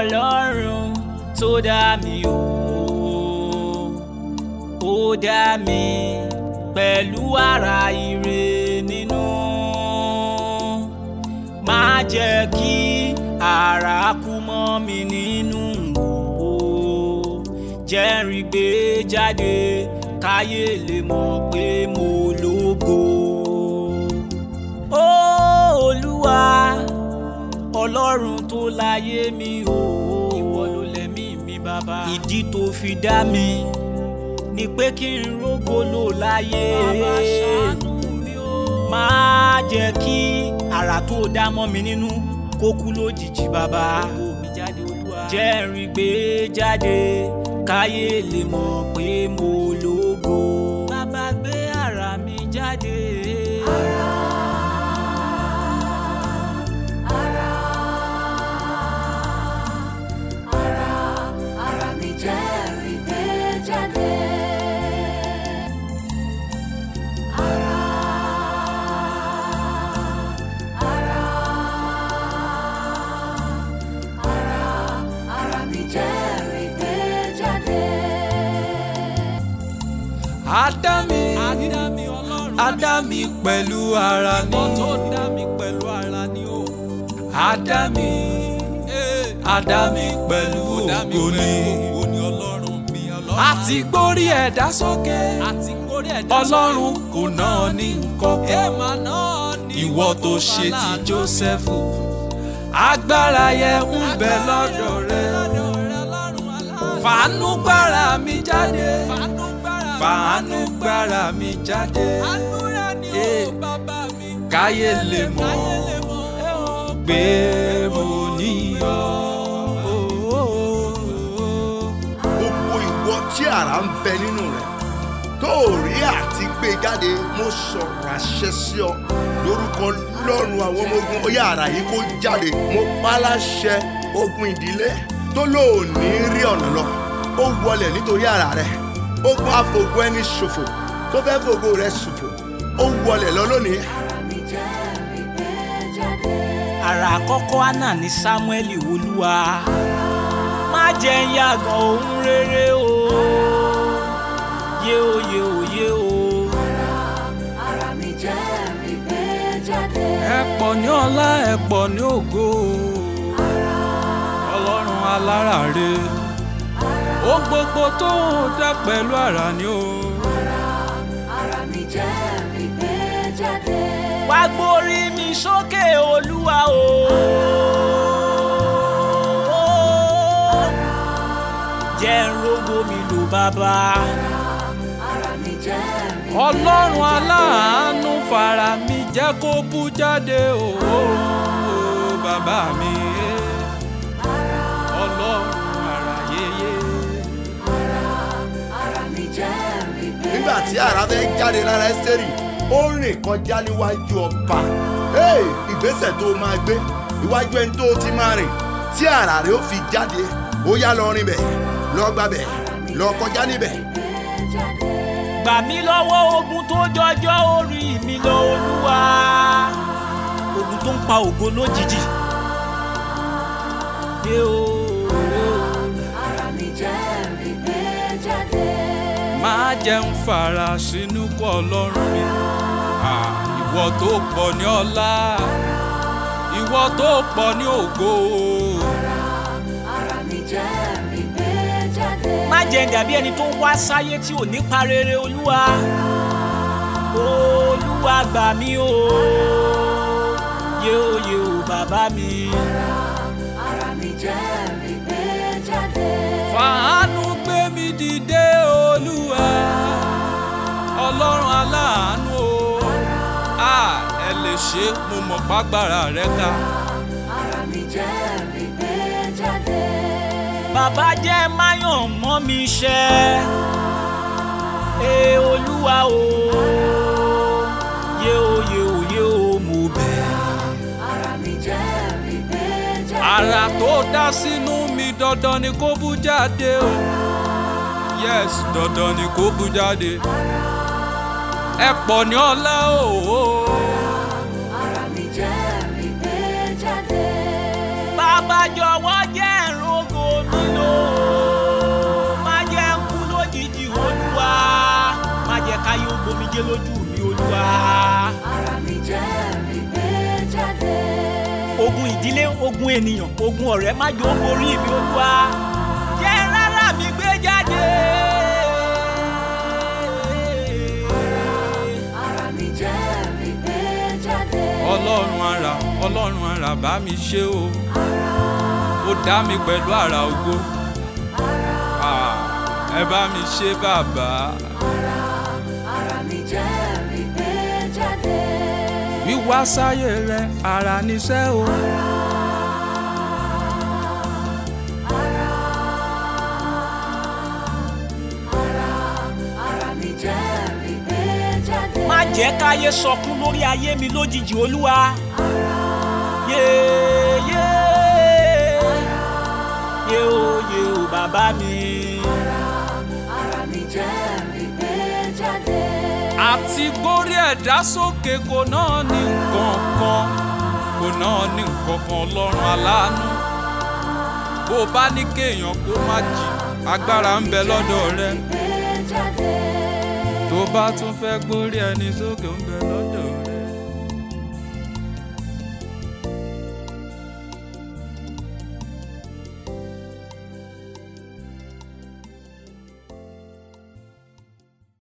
ọlọ́run tó dá mi o ó dá mi pẹ̀lú ara ire nínú má jẹ́ kí ara kú mọ́ mi nínú o jẹ́rìí gbé jáde káyé lè mọ̀ pé mo lógo ó olúwa ọlọ́run tó láyé mi o ìwọ ló lẹ̀mí mi bàbá ìdí tó fi dá mi ni pé kí n rógo lò láyé bàbá ṣàánú mi o má jẹ́ kí àrà tó dá mọ́ mi nínú kó kú lójijì bàbá jẹ́rìí gbé jáde káyé lè mọ̀ pé mo lógo bàbá gbé àrà mi jáde. ara mi jẹ́rìí gbé jáde. Ara, ara, ara, ara mi jẹ́rìí gbé jáde. Ádámì Ádámì ọlọ́run Ádámì pẹ̀lú ara ní. ìwọ tó dá mi pẹ̀lú ara ni o. Ádámì Ádámì pẹ̀lú ògo ní. ògo ni ọlọ́run mi ọlọ́run. Àti gbórí ẹ̀dá sókè. àti kórè ẹ̀dá Ọlọ́run kò náà ní nǹkan kan. èèmà náà ni Ìwọ tó ṣe ti Jósẹ́fù. Agbára yẹn ń bẹ lọ́dọ̀ rẹ. Fàánú gbára mi jáde. Fàánú gbára mi jáde. Eh, Káyé lè mọ̀ pé mo níyọ̀. gbogbo ìwọ tí àrà ń bẹ nínú rẹ tó ò rí àti gbé jáde mo sọ̀rọ̀ àṣẹ sí ọ lórúkọ lọ́run àwọn ọmọ ogun ó yá àrà yìí kó jáde mo pa á láṣẹ ogun ìdílé tó lóòní rí ọ̀nà lọ ó wọlẹ̀ nítorí àrà rẹ ogun àfògo ẹni ṣòfò tó fẹ́ fògo rẹ ṣòfò ó wọlẹ̀ lọ lónìí Ara mi jẹ́rìí gbé jáde. àrà àkọ́kọ́ àná ní sámúẹ́lì olúwa má jẹ́ ń yàgàn ohun rere o yé o yé o yé o Ara mi jẹ́rìí gbé jáde. Ẹ pọ̀ ní ọlá ẹ pọ̀ ní ògo. Ọlọ́run aláràre. Ó gbogbo tó ń dá pẹ̀lú àrà ni o. Ara mi jẹ́rìí gbé jáde. wá gbórí mi sókè olúwa o. jẹ́ ń rógbó mi lò bàbá. Ara mi jẹ́rìí gbé Ọlọ́run jáde. aláàánú fara mi jẹ́ kó bú jáde o. Bàbá mi. Ọlọ́run àràyeye. Ara mi jẹ́rìí gbé nígbà tí àrà fẹ́ jáde lára ẹ́sítẹ́rì ó rìn kọjá níwájú ọba Hey, ìgbésẹ̀ tó máa gbé iwájú ẹni tó ti máa rìn tí àrà rẹ̀ ó fi jáde ó yá lọ rìn bẹ̀ lọ gbà bẹ̀ lọ kọjá níbẹ̀. jáde. gbà mí lọ́wọ́ ogun tó jọjọ́ orí mi lọ olúwa ogun tó ń pa ògo lójijì. Yé o, yé o. Ara mi jẹ́rìí gbé jáde. máa jẹun fara sínú kọ ọlọ́run mi. Ah, ìwọ tó pọ̀ ní ọlá ìwọ tó pọ̀ ní ògo. Ara mi jẹ́rìí gbé jáde. má jẹ́ ń dàbí ẹni tó ń wá sáyé tí ò ní pa rere olúwa olúwa gbà mí o yé o yé o bàbá mi Ara mi jẹ́rìí gbé jáde. fàánú gbé mi dìde olúwa ọlọ́run aláàánú o. Ah, ẹ lè ṣe é, mo mọ̀ pàgbára rẹ ká. Ara mi jẹ́rìí gbé jáde. bàbá jẹ́ máyọ̀ mọ́ mi ṣẹ́ ẹ olúwa o yé o yé o yé o mo bẹ̀ Ara mi jẹ́rìí gbé jáde. Àrà tó dá sínú mi dandan ni kó bú jáde o. Yes, dandan ni kó bú jáde. Ẹ pọ̀ ní ọlá o. Ara mi jẹ́rìí gbé jáde. bàbá jọ̀wọ́ jẹ́ ẹ̀rọ omijé lójú mi olúwa. ara mi jẹ́rìí gbé jáde. ogun ìdílé ogun ènìyàn ogun ọ̀rẹ́ má jọ borí mi olúwa. jẹ́ rárá mi gbé jáde. ara mi jẹ́rìí gbé jáde. ọlọ́run ara ọlọ́run ara bá mi ṣe o ó dá mi pẹ̀lú ara ògo Ah, ẹ bá mi ṣe bàbá ara mi jẹ́rìí gbé jáde. wíwá sáyé rẹ ara níṣẹ́ o ara mi jẹ́rìí gbé jáde. má jẹ́ káyé sọkún lórí ayé mi lójijì olúwa. yéé yéé yéé o yéé o bàbá mi. ara mi jẹ́rìí gbé jáde. àti gbórí ẹ̀dá sókè kò náà ní nǹkan kan kò náà ní nǹkan kan ọlọ́run aláàánú bó o bá ní kéèyàn kó má jì agbára ń bẹ lọ́dọ̀ rẹ gbé jáde. tó bá tún fẹ́ gbórí ẹni sókè ń bẹ lọ́dọ̀ rẹ.